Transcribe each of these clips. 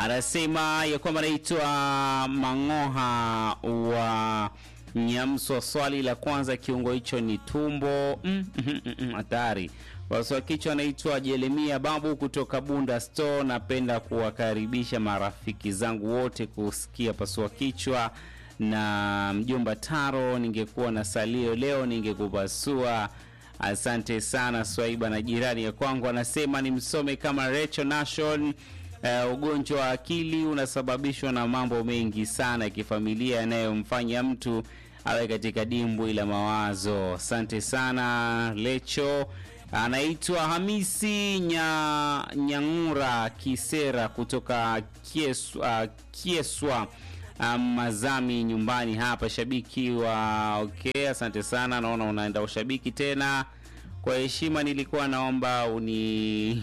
anasema ya kwamba anaitwa Mang'oha wa Nyamswa. Swali la kwanza, kiungo hicho ni tumbo. Mm, mm, mm, mm, hatari. Waswa kichwa anaitwa Jeremia Babu kutoka Bunda Store. Napenda kuwakaribisha marafiki zangu wote kusikia pasua kichwa na mjomba Taro. Ningekuwa na salio leo ningekupasua. Asante sana Swaiba na jirani ya kwangu anasema nimsome kama Rachel Nation. Uh, ugonjwa wa akili unasababishwa na mambo mengi sana ya kifamilia yanayomfanya mtu awe katika dimbwi la mawazo. Asante sana Lecho. Anaitwa Hamisi Nya, Nyang'ura Kisera kutoka Kieswa, Kieswa um, Mazami nyumbani hapa, shabiki wa okay. Asante sana, naona unaenda ushabiki tena. Kwa heshima, nilikuwa naomba uni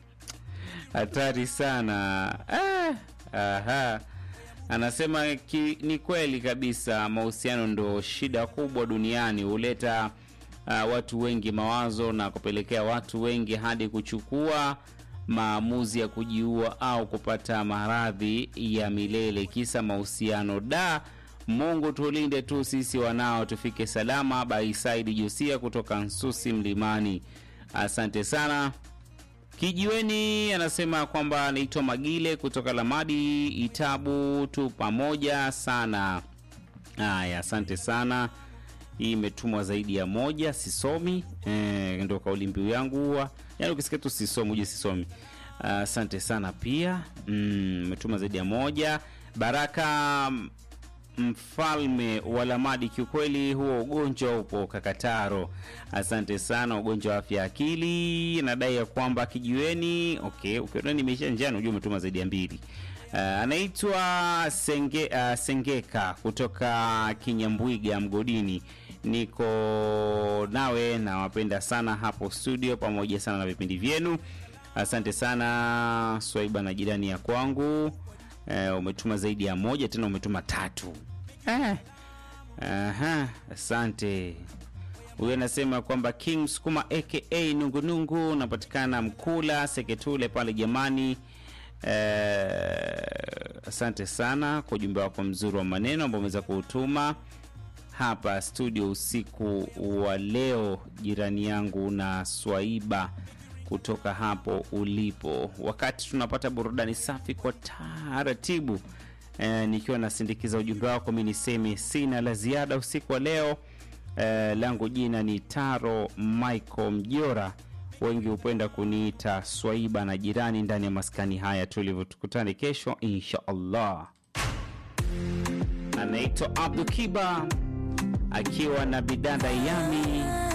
hatari sana ah, aha. Anasema ki, ni kweli kabisa, mahusiano ndo shida kubwa duniani, huleta uh, watu wengi mawazo na kupelekea watu wengi hadi kuchukua maamuzi ya kujiua au kupata maradhi ya milele, kisa mahusiano. Da, Mungu tulinde tu sisi wanao, tufike salama. Baisaidi Josia kutoka Nsusi Mlimani, asante sana. Kijiweni anasema kwamba anaitwa Magile kutoka Lamadi Itabu, tu pamoja sana. Haya, asante sana. Hii imetumwa zaidi ya moja, sisomi eh, ndo kauli mbiu yangu huwa, yaani ukisikia tu sisomi uje sisomi. Asante uh, sana pia umetuma mm, zaidi ya moja. Baraka mfalme wa Lamadi, kiukweli huo ugonjwa upo Kakataro. Asante sana. Ugonjwa wa afya akili, nadai ya kwamba kijiweni. Okay, ukiona nimeisha njiani ujue umetuma zaidi ya mbili. Uh, anaitwa Senge, uh, Sengeka kutoka Kinyambwiga mgodini. Niko nawe na wapenda sana hapo studio, pamoja sana na vipindi vyenu. Asante sana Swaiba na jirani ya kwangu. Uh, umetuma zaidi ya moja, tena umetuma tatu. Eh. Aha, asante. Huyo anasema kwamba King Sukuma aka Nungunungu unapatikana Mkula Seketule pale jamani. Eh, asante sana kwa ujumbe wako mzuri wa maneno ambao umeweza kuutuma hapa studio usiku wa leo, jirani yangu na Swaiba kutoka hapo ulipo, wakati tunapata burudani safi kwa taratibu. E, nikiwa nasindikiza ujumbe wako, mi niseme sina la ziada usiku wa leo. E, langu jina ni Taro Michael Mjora, wengi hupenda kuniita Swaiba na jirani ndani ya maskani haya tulivyo. Tukutane kesho insha Allah. Anaitwa Abdu Kiba akiwa na bidada Yami